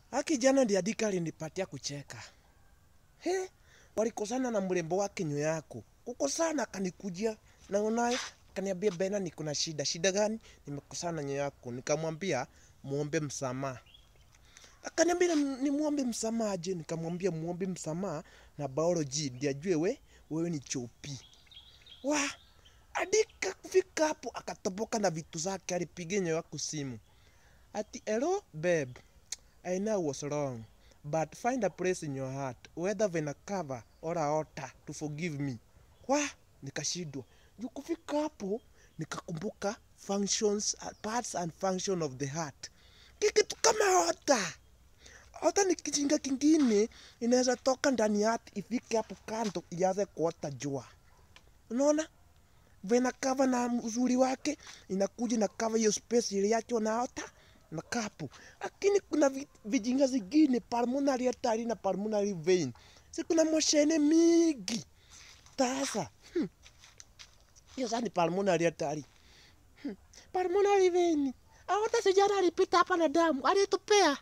Haki jana ndiye Dika alinipatia kucheka. He, walikosana na mrembo wake nyo yako. Kukosana akanikujia na unaye akaniambia Bena niko na shida. Shida gani? Nimekosana na nyo yako. Nikamwambia muombe msamaha. Akaniambia ni muombe msamaha aje? Nikamwambia muombe msamaha na biology ndiye ajue we wewe ni chopi. Wa Adika kufika hapo akatoboka na vitu zake, alipiga nyo yako simu ati hello babe I know I was wrong, but find a place in your heart, whether vena cover or a altar to forgive me. Wa, nikashindwa. Juu kufika hapo nikakumbuka functions, parts and function of the heart. Kikitu kama altar. Altar ni kijinga kingine inaweza toka ndani ya heart ifike hapo kando ianze kuota jua. Unaona? Vena cover na uzuri wake inakuja na cover hiyo space iliachwa na altar na kapu. Lakini kuna vi- vijinga zingine pulmonary artery na pulmonary vein. Si kuna moshene mingi. Sasa hmm, hiyo sasa ni pulmonary artery. Hmm, pulmonary vein. Aorta sijana alipita hapa na damu, alitupea.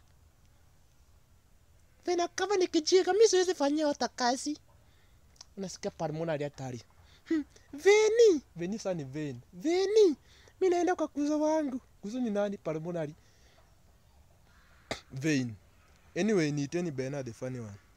Vena kama ni kijinga, mimi siwezi fanyia aorta kazi. Unasikia pulmonary artery. Hmm, veni. Veni sasa ni vein. Veni. Mimi naenda kwa kuzo wangu. Kuzo ni nani? Pulmonary vein. Anyway, niiteni Bernard the funny one.